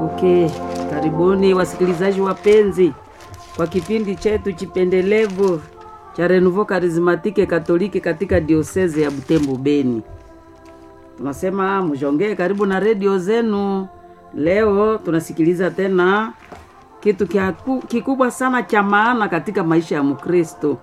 Okay, karibuni wasikilizaji wapenzi kwa kipindi chetu chipendelevu cha Renouveau Charismatique Katoliki katika dioseze ya Butembo Beni. Tunasema mjongee karibu na redio zenu. Leo tunasikiliza tena kitu kia- kikubwa sana cha maana katika maisha ya Mkristo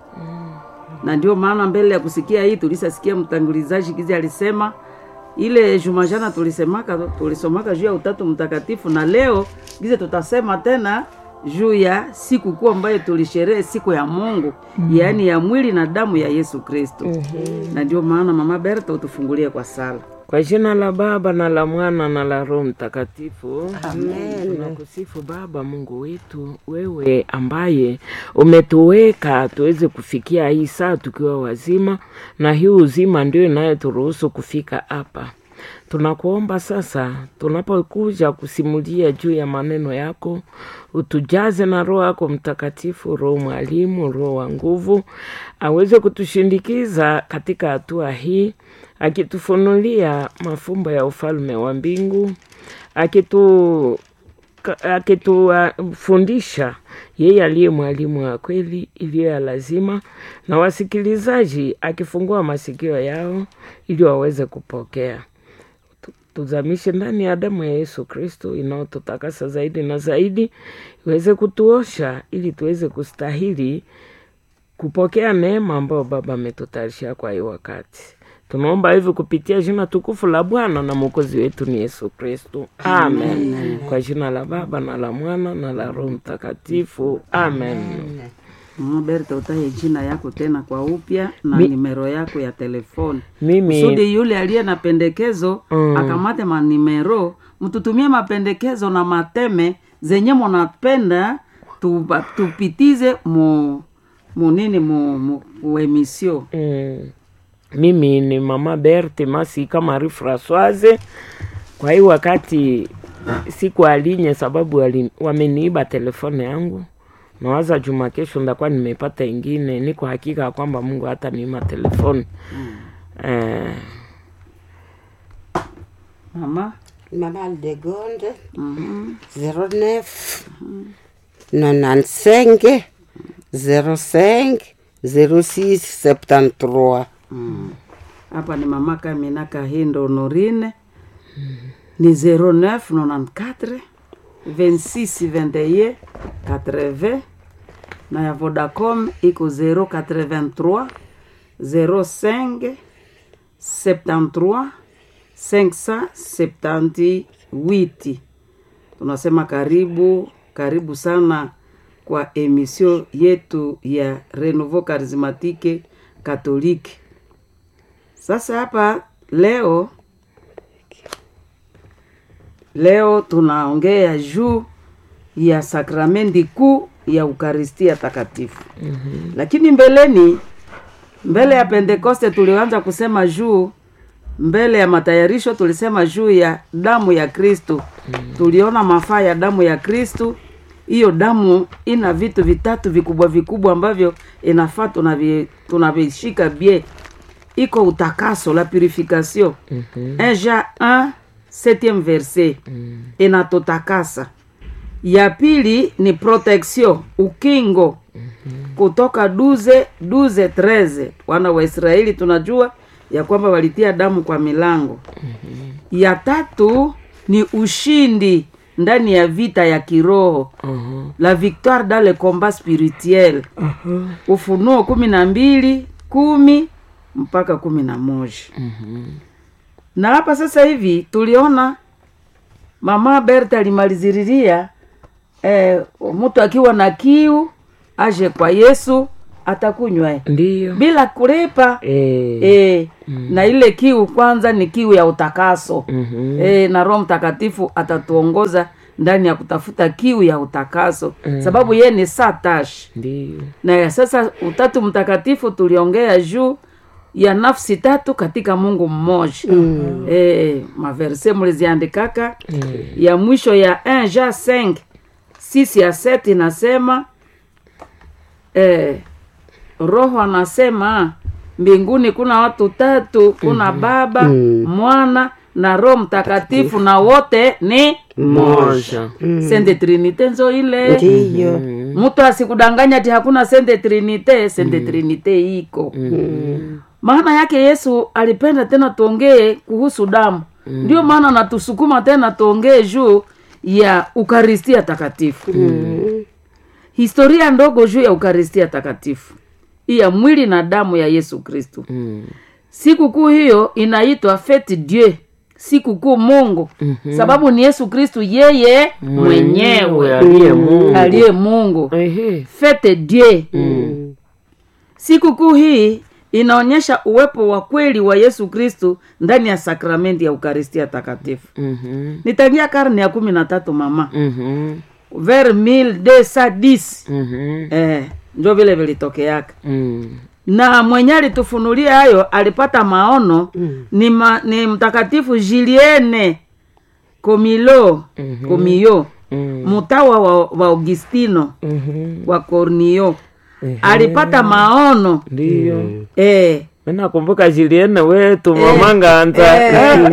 na ndio maana mbele ya kusikia hii tulisasikia mtangulizaji kizi alisema ile juma jana tulisemaka tulisomaka juu ya utatu mtakatifu na leo gize tutasema tena juu ya siku kuu ambayo tulisherehe siku ya mungu mm-hmm. yaani ya mwili na damu ya yesu kristo mm-hmm. na ndio maana mama berta utufungulie kwa sala Kwa jina la Baba na la Mwana na la Roho Mtakatifu. Amen. Tunakusifu Baba Mungu wetu, wewe ambaye umetuweka tuweze kufikia hii saa tukiwa wazima, na hii uzima ndio inayoturuhusu kufika hapa. Tunakuomba sasa, tunapokuja kusimulia juu ya maneno yako, utujaze na Roho yako Mtakatifu, Roho mwalimu, Roho wa nguvu, aweze kutushindikiza katika hatua hii, akitufunulia mafumbo ya ufalme wa mbingu, akitu ka- akitufundisha yeye aliye mwalimu wa kweli iliyo ya lazima, na wasikilizaji akifungua masikio yao ili waweze kupokea tu- tuzamishe ndani ya damu ya Yesu Kristo inayotutakasa zaidi na zaidi, iweze kutuosha ili tuweze kustahili kupokea neema ambayo Baba ametutayarishia kwa hii wakati. Tunaomba hivi kupitia jina tukufu la Bwana na Mwokozi wetu ni Yesu Kristo, amen. Kwa jina la Baba na la Mwana na la Roho Mtakatifu, amen. mama berta utaye jina yako tena kwa upya na nimero yako ya telefoni Mimi kusudi yule aliye na pendekezo Mm. akamate manimero mtutumie mapendekezo na mateme zenye munapenda tupa- tupitize mu munini mu, mu, mu emisio Mm. Mimi ni mama Berthe Masika Marie Françoise. Kwa hii wakati siku alinye sababu wali, wameniiba telefone yangu. Nawaza juma kesho ndakuwa nimepata ingine. Niko hakika ya kwamba Mungu hata niima telefone eh, mama Mama Aldegonde, Mhm. 09 95 05 06 73. hapa ni mama Kamina Kahindo Honorine ni 0994 26 21 80 na ya Vodacom iko 083 05 73 578 tunasema karibu karibu sana kwa emisio yetu ya Renouveau Charismatique Catholique. Sasa hapa leo leo tunaongea juu ya sakramenti kuu ya Ukaristia Takatifu. mm-hmm. Lakini mbeleni, mbele ya Pentekoste tulianza kusema juu, mbele ya matayarisho tulisema juu ya damu ya Kristu. mm-hmm. Tuliona mafaa ya damu ya Kristu. Hiyo damu ina vitu vitatu vikubwa vikubwa ambavyo inafaa tunavi- tunavishika bie iko utakaso la purification mm-hmm. Jean 1 septième verset mm. inatotakasa ya pili ni protection ukingo mm-hmm. kutoka duze duze treze wana wa israeli tunajua ya kwamba walitia damu kwa milango mm-hmm. ya tatu ni ushindi ndani ya vita ya kiroho uh-huh. la victoire dans le combat spirituel Uh-huh. ufunuo kumi na mbili kumi mpaka kumi na moja na hapa sasa hivi tuliona mama berta alimaliziriria eh, mtu akiwa na kiu aje kwa yesu atakunywa eh. Ndiyo bila kulipa eh, eh, na ile kiu kwanza ni kiu ya utakaso mhm. eh, na roho mtakatifu atatuongoza ndani ya kutafuta kiu ya utakaso sababu ye ni satash Ndiyo na ya sasa utatu mtakatifu tuliongea juu ya nafsi tatu katika mungu mmoja mm. e, maverse mliziandikaka mm. ya mwisho ya 1 ja 5 6 ya 7 inasema e, roho anasema mbinguni kuna watu tatu kuna baba mwana na roho mtakatifu na wote ni moja sende trinite nzo ile ndiyo mtu asikudanganya ati hakuna sende trinite sende trinite iko maana yake yesu alipenda tena tuongee kuhusu damu ndio maana natusukuma tena tuongee juu ya ukaristia takatifu historia ndogo juu ya ukaristia takatifu hii ya mwili na damu ya yesu kristu Mm. sikukuu hiyo inaitwa fete dieu sikukuu mungu sababu ni yesu kristu yeye mwenyewe aliye Mungu. aliye mungu Ehe. fete dieu sikukuu hii inaonyesha uwepo wa kweli wa yesu kristu ndani ya sakramenti ya ukaristia takatifu Mhm. nitangia karne ya kumi na tatu mama Mhm. ver 1210 Mhm. eh, njo vile vilitokeaka Mm. na mwenye alitufunulia hayo alipata maono mm. ni, ma, ni mtakatifu jiliene komilo mm-hmm. komio Mm. mtawa wa, wa augustino Mhm. wa cornio alipata maono ndiyo eh, nakumbuka Julienne wetu mama Nganza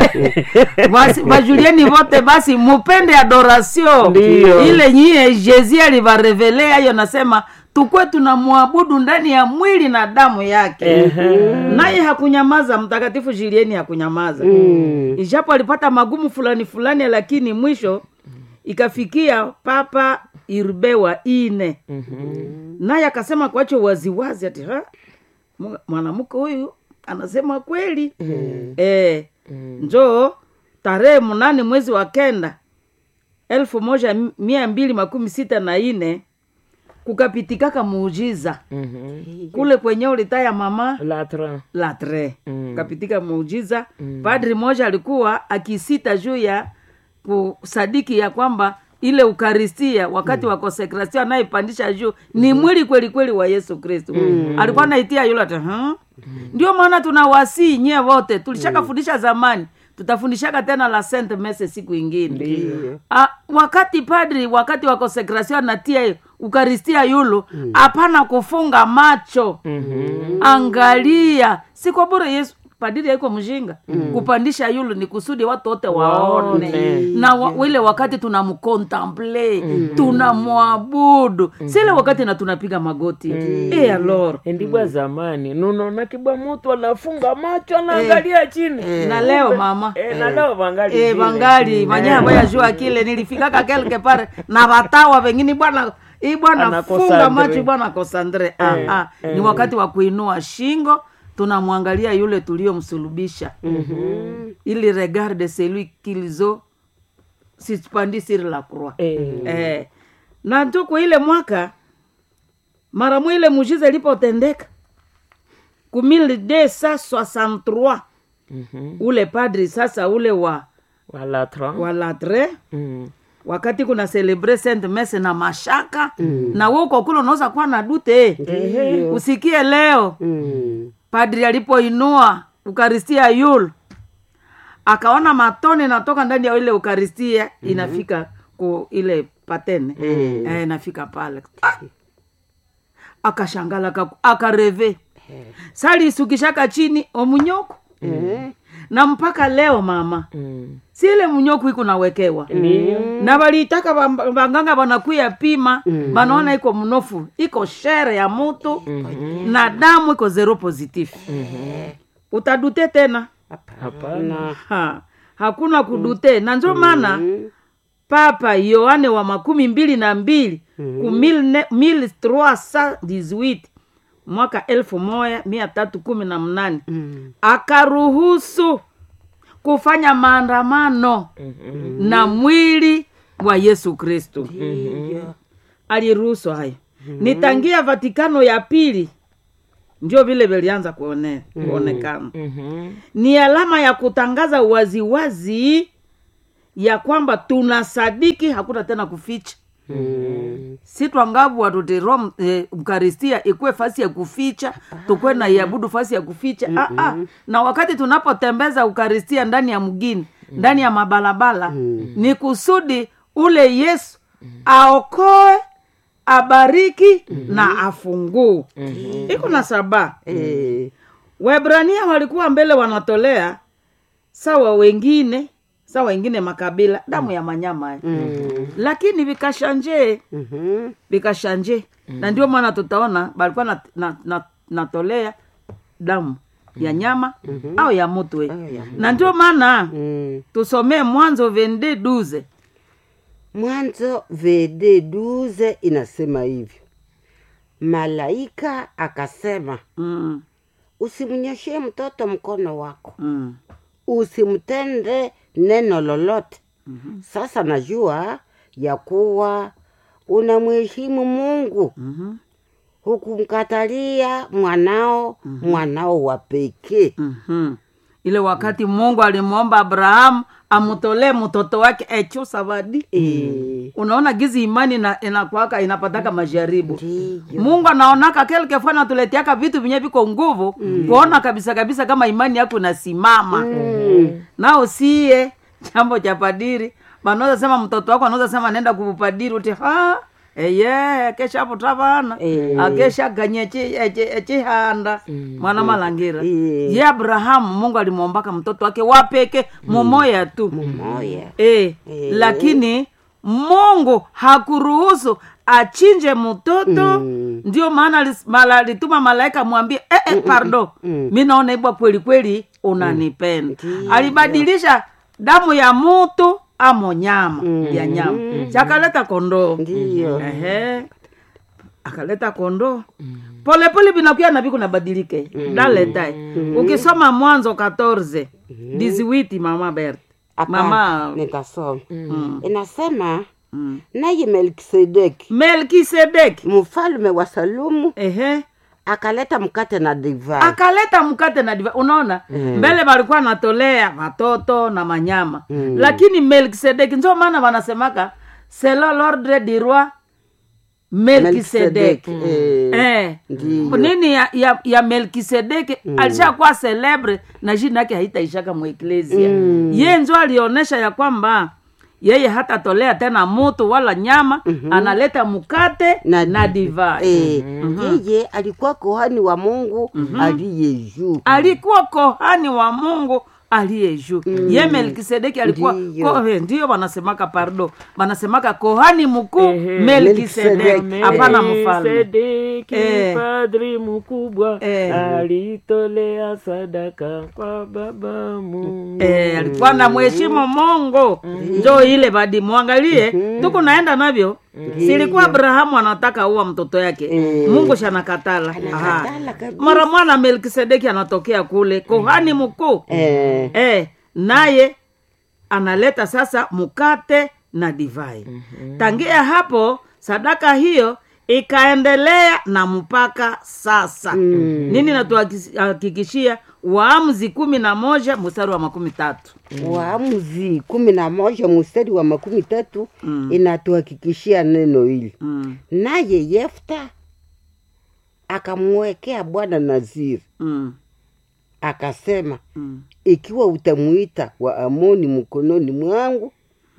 basi bajulieni vote basi mupende adoration Ndiyo. ile nyie jezi alivarevelea hiyo nasema tukwe tunamwabudu ndani ya mwili na damu yake naye hakunyamaza mtakatifu jilieni hakunyamaza ijapo alipata magumu fulani fulani lakini mwisho ikafikia papa irbe wa ine naye akasema kwacho waziwazi ati "Ha, mu- mwanamke huyu anasema kweli eh, njoo tarehe mnane mwezi wa kenda elfu moja mia mbili makumi sita na ine kukapitikaka muujiza kule kwenye ulitaya mama latra latre Mm. kapitika muujiza padri moja alikuwa akisita juu ya kusadiki ya kwamba ile ukaristia wakati wa konsekrasio anayepandisha juu ni mwili kweli kweli wa yesu kristu alikuwa naitia yule ati "Huh?" ndio maana tunawasii nyie wote tulishakafundisha zamani tutafundishaka tena la saint mese siku ingine Ah, wakati padri wakati wa konsekrasio anatia ukaristia yulu hapana kufunga macho angalia si kwa bure yesu padiri aiko mjinga kupandisha yulu ni kusudi watu wote waone Waone. na wa, ile wakati tunamkontemple tunamwabudu sile wakati na tunapiga magoti e alor endibwa zamani nunaona kibwa mutu anafunga macho anaangalia chini na leo mama Eh, na leo vangali e, vile. vangali manyavo ya jua kile nilifikaka kelke pare na watawa vengine bwana hii bwana Anakosa funga Andre. macho bwana kosandre ah, ah. ni wakati wa kuinua shingo tunamwangalia yule tuliomsulubisha mm-hmm. ili regarde celui qu'ils ont suspendu sur la croix Eh. eh. na tuko ile mwaka mara mwile mujiza ilipotendeka ku 1263 Mhm. ule padri sasa ule wa wa latra wa latre Mm. wakati kuna celebre saint messe na mashaka mm. na we uko kule unaweza kuwa na dute usikie leo Mm. padri alipoinua ukaristia yul akaona matone natoka ndani ya ile ukaristia mm-hmm. inafika ku ile patene mm. eh, inafika pale ah! akashangala akaku- akareve salisukishaka chini omunyoko Eh. na mpaka leo mama Mm. si ile mnyoku iko nawekewa na waliitaka wam- wanganga wanakuya pima wanaona iko mnofu iko shere ya mutu na damu iko zero positif utadute tena hapana ha, hakuna kudute na njo maana papa yohane wa makumi mbili na mbili ku 1318 mwaka elfu moja mia tatu kumi na mnane Mm. akaruhusu kufanya maandamano na mwili wa yesu kristu Ndiyo. aliruhusu hayo ni tangia vatikano ya pili ndio vile vilianza kuone, kuonekana Mhm. ni alama ya kutangaza waziwazi ya kwamba tunasadiki hakuna tena kuficha Mm. si twangavu watuti rom eh, ukaristia ikuwe fasi ya kuficha tukwe na iabudu fasi ya kuficha ah, ah. na wakati tunapotembeza ukaristia ndani ya mgini ndani ya mabalabala ni kusudi ule yesu aokoe abariki na afunguu iko na saba Eh. waebrania walikuwa mbele wanatolea sawa wengine sawa wengine makabila damu ya manyama eh. Mm. lakini vikashanje Mhm. vikashanje na ndio maana tutaona balikuwa na, na, na, natolea damu ya nyama au ya mutu eh. Au ya na ndio maana Mm. tusomee mwanzo vende duze mwanzo vd duze inasema hivyo malaika akasema mm, usimnyoshie mtoto mkono wako mm, usimtende neno lolote sasa najua ya kuwa unamheshimu mungu mhm, hukumkatalia mwanao mwanao wa pekee mhm. ile wakati mungu alimwomba abrahamu amutolee mtoto wake echo savadi Eh, unaona gizi imani na inakwaka inapataka majaribu ndiyo mungu anaonaka kelkefu anatuletiaka vitu vinye viko nguvu kuona kabisa kabisa kama imani yako inasimama nao sie chambo cha padiri banaweza sema mtoto wako anaweza sema nenda kupadiri uti ha eye kesha putavana Eh. akesha ganye echi- echi- echihanda mwana malangira Eh. ye abrahamu mungu alimwombaka mtoto wake wapeke mumoya tu moya e, lakini mungu hakuruhusu achinje mtoto Mm. ndio maana alis- mala- alituma malaika mwambie eh, eh, pardo mi naona ibwa kweli kweli unanipenda alibadilisha damu ya mutu amo nyama ya nyama chakaleta kondoo ndiyo Ehe. akaleta kondoo polepole vinakuya na viku nabadilike daletae ukisoma mwanzo 14 diziwiti mama bert Hapana, mama nitasoma Mm. inasema mm. naye melkisedeki melkisedeki mfalme wa salumu ehe akaleta mkate na divai akaleta mkate na diva unaona mbele walikuwa natolea watoto na manyama lakini melkisedeki ndio maana wanasemaka selo lordre du roi melkisedeki Melkisedeki, eh, eh. ndiyo. nini ya, ya, ya melkisedeki alishakuwa celebre na jina yake haitaishaka mueklesia ye njo alionyesha ya kwamba yeye hatatolea tena mutu wala nyama analeta mkate na, na divai Eh, yeye alikuwa kohani wa mungu aliye juu alikuwa kohani wa mungu aliye juu ye melkisedeki alikuwa Ndiyo. ko, eh, ndiyo wanasemaka pardo wanasemaka kohani mkuu Ehe. melkisedeki Melkisedeki. hapana mfalme Melkisedeki Eh. padri mkubwa Eh. alitolea sadaka kwa baba Mungu. Eh, alikuwa na mheshimu mungu njo ile badi mwangalie tuku naenda navyo silikuwa abrahamu anataka uwa mtoto yake mungu shanakatala Aha. Anakatala kabisa. mara mwana melkisedeki anatokea kule kohani mkuu Eh, eh, naye analeta sasa mkate na divai tangia hapo sadaka hiyo ikaendelea na mpaka sasa nini natuhakikishia waamuzi kumi na moja mstari wa makumi tatu waamuzi kumi na moja mstari wa makumi tatu inatuhakikishia neno hili mm, naye yefta akamwekea bwana naziri mm, akasema mm. ikiwa utamuita wa amoni mkononi mwangu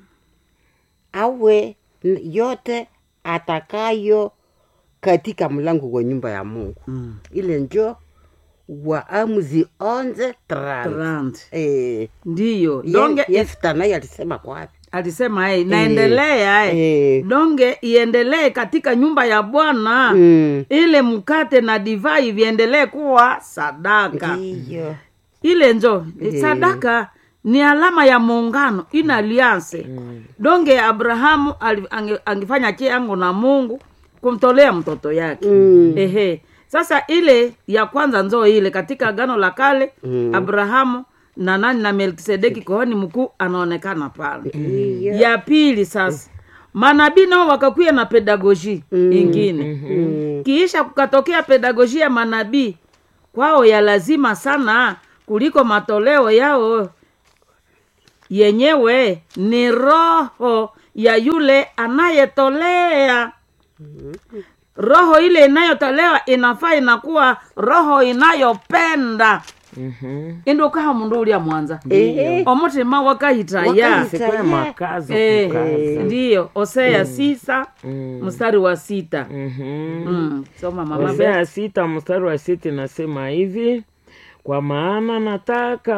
awe n- yote atakayo katika mlango wa nyumba ya mungu Mm. ile njo waamuzi onze trans Trant. eh, ndiyo ye- donge yefta naye alisema kwapi alisema hey, naendelea hey. eh, donge iendelee katika nyumba ya bwana mm, ile mkate na divai viendelee kuwa sadaka ndiyo ile njo sadaka ni alama ya muungano ina alianse donge abrahamu ali- ange- angefanya chiango na mungu kumtolea mtoto yake Mm. ehe sasa ile ya kwanza nzo ile katika agano la kale Mm. abrahamu na nani na melkisedeki kohani mkuu anaonekana pale ndiyo ya pili sasa manabii nao wakakuya na pedagoji ingine Mm, kiisha kukatokea pedagoji ya manabii kwao ya lazima sana kuliko matoleo yao yenyewe ni roho ya yule anayetolea roho ile inayotolewa inafaa inakuwa roho inayopenda Mhm. indukaha mundu ulia mwanza Ehe. omutima wakahitaya Wakahita- Sikuwa makazo Eh, kukaza. ndiyo osea sisa Mm. mstari wa sita Mhm. mm. soma mama Beth. Hosea sita mstari wa sita inasema hivi, kwa maana nataka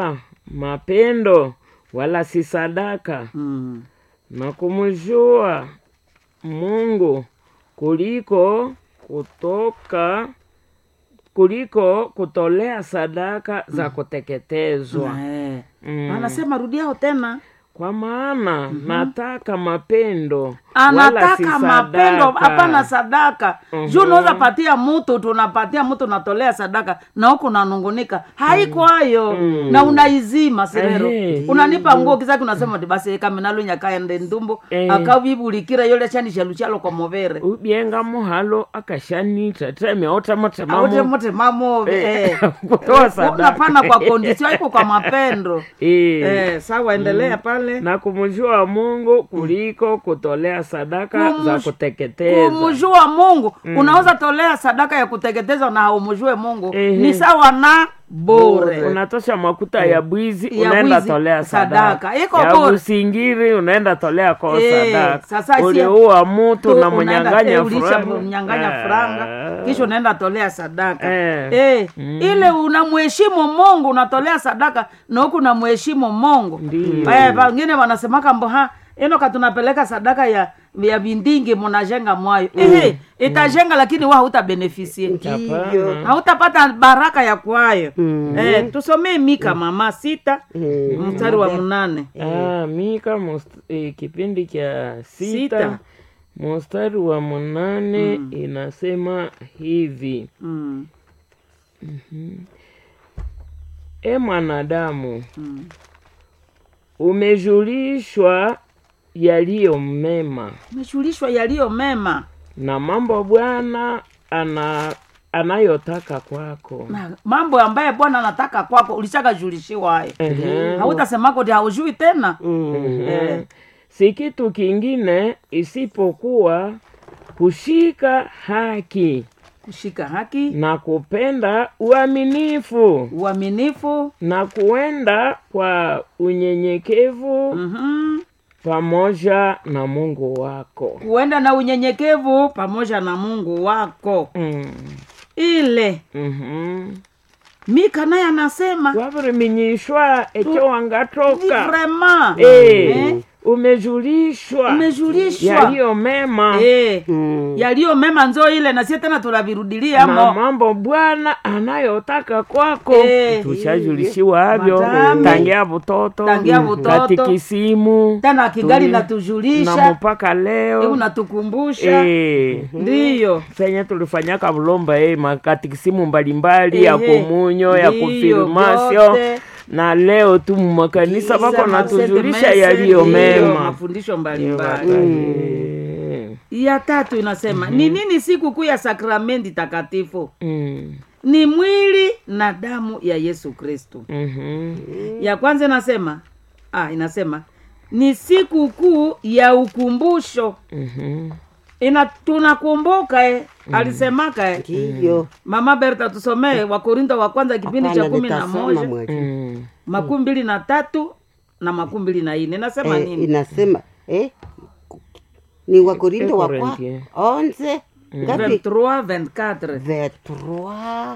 mapendo wala si sadaka mm. na kumjua Mungu kuliko kutoka kuliko kutolea sadaka za kuteketezwa. Eh. Mm. anasema rudiao tena Kwa maana nataka mapendo wala si anataka mapendo sadaka. hapana sadaka juu unaweza patia mtu tunapatia mtu natolea sadaka na huku nanungunika haiko hayo na unaizima sirero Ehe. unanipa nguo kisaki unasema ti basi kaminalo nyakaende ndumbu Eh. akavibulikira yole chani shaluchalo kwa movere ubyenga muhalo akashanita teme aute otamatamamu mote mamove eh. kutoa sadaka napana kwa kondisio haiko kwa mapendo Eh. eh, sawa endelea pale na kumjua Mungu kuliko kutolea sadaka za Kumj- kuteketeza. kumjua mungu unaweza tolea sadaka ya kuteketeza na haumjue mungu Ehe. ni sawa na bure unatosha makuta ya bwizi Ya unaenda bwizi, tolea sadaka. sadaka, Iko ya bure. busingiri unaenda tolea kwa Eh, sadaka, sasa si- uliua mtu Tu- na unaenda- mnyang'anya eh, ulisha franga. mnyang'anya Eh. franga kisha unaenda tolea sadaka Eh. Eh, ile unamheshimu mungu unatolea sadaka na huku unamheshimu mungu Ndiyo. Eh, wengine wanasemaka mboha inoka tunapeleka sadaka ya ya vindingi munajenga mwayo Ehe, itajenga lakini wa hautabenefisie ndiyo hautapata baraka ya kwayo eh, tusomee mika mama sita Eh, mstari wa mnane Ah, Mika must, eh, kipindi cha sita, Sita. mstari wa munane inasema hivi mm. E mwanadamu, umejulishwa yaliyo mema umeshulishwa yaliyo mema na mambo Bwana ana anayotaka kwako. na mambo ambaye bwana anataka kwako ulishakajulishiwa hayo Ehe. hautasemako ti haujui tena Ehe. Si kitu kingine isipokuwa kushika haki kushika haki na kupenda uaminifu uaminifu na kuenda kwa unyenyekevu mhm. pamoja na Mungu wako. kuenda na unyenyekevu pamoja na mungu wako Mm. ile Mhm. mika naye anasema wavuriminyishwa ekyo wangatoka vrema Eh, umejulishwa umejulishwa yaliyo mema Eh, mm, yaliyo mema nzo ile na sie tena tunavirudilia na mo mambo Bwana anayotaka kwako Eh. tushajulishiwa havyo Madame. tangia butoto Tangia butoto. katikisimu tena kigali Tuli- na natujulisha mpaka hebu leo natukumbusha Eh. ndiyo senye tulifanyaka bulomba eh, makatikisimu mbalimbali ya Ehe. komunyo ya Ndiyo, konfirmasio vyote. na leo tu mumakanisa bako Sema natujulisha sente yaliyo mese, ndiyo, mema mafundisho mbalimbali Eh. ya tatu inasema ni nini siku kuu ya sakramenti takatifu Mm. ni mwili na damu ya yesu kristu Mhm. ya kwanza inasema ah, inasema ni siku kuu ya ukumbusho Mhm. ina tunakumbuka eh, alisemaka eh. ndiyo mama berta tusomee wakorinto wa kwanza kipindi cha Hapana, kumi na nitasoma moja mwalimu. Mm. makumi mbili na tatu na makumi mbili na ine nasema Eh, nini inasema eh, ni wakorinto wa kwa Korinthie. onze ngapi 23 24 23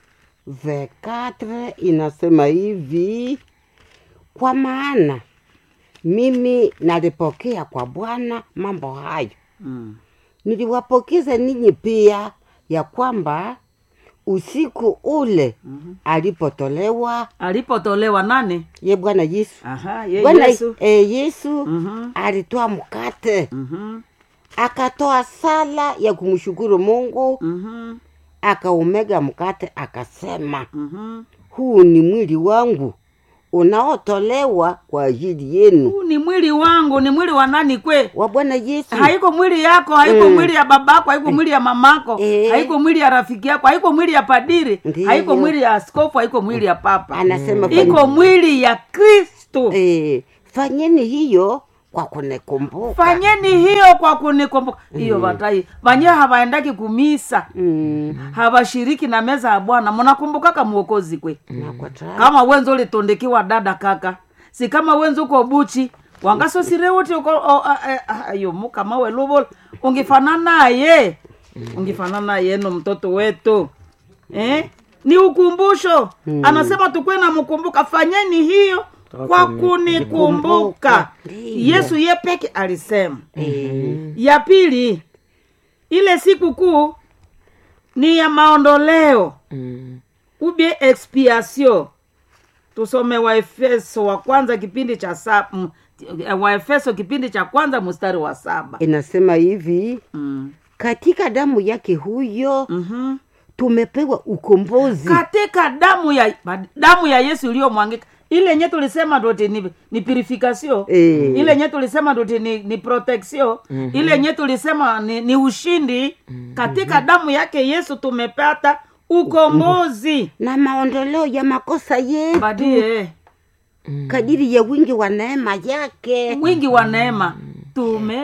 24 inasema hivi kwa maana mimi nalipokea kwa bwana mambo hayo mm. niliwapokeza ninyi pia ya kwamba usiku ule Mhm. alipotolewa alipotolewa nane ye bwana yesu aha ye bwana yesu eh, yesu Mhm, alitoa mkate mhm, akatoa sala ya kumshukuru mungu mhm, akaumega mkate akasema mhm. huu ni mwili wangu unaotolewa kwa ajili yenu huu ni mwili wangu ni mwili wa nani kwe wa bwana yesu haiko mwili yako haiko Mm. mwili ya babako haiko mwili ya mamako Eh. haiko mwili ya rafiki yako haiko mwili ya padiri Ndiyo. haiko mwili ya askofu haiko mwili ya papa anasema iko fanyeni, mwili ya kristo eh, fanyeni hiyo kwa kunikumbuka fanyeni hiyo kwa kunikumbuka hiyo vatai vanye havaendaki kumisa mm, havashiriki na meza ya bwana munakumbukaka mwokozi kwe na kwa ta- kama wenzo ulitondekiwa dada kaka si kama wenzo uko buchi wangasosireuti uko o- a- a- a- ayo mukama weluvola ungifanana naye ungifanana naye no mtoto wetu eh? ni ukumbusho anasema tukuwe na mkumbuka fanyeni hiyo kwa kunikumbuka Ndiyo. yesu ye peke alisema Eh, ya pili ile siku kuu ni ya maondoleo Mm. ubie expiation tusome waefeso wa kwanza kipindi cha sa, m, waefeso kipindi cha kwanza mstari wa saba inasema hivi mm. katika damu yake huyo mm-hmm. tumepewa ukombozi katika damu ya damu ya yesu iliyomwangika ile nye tulisema ndoti ni, ni purification Eh. ile nye tulisema ndoti ni, ni protection ile nye tulisema ni, ni ushindi katika damu yake yesu tumepata ukombozi na maondoleo ya makosa yetu badie kadiri ya wingi wa neema yake wingi wa neema tume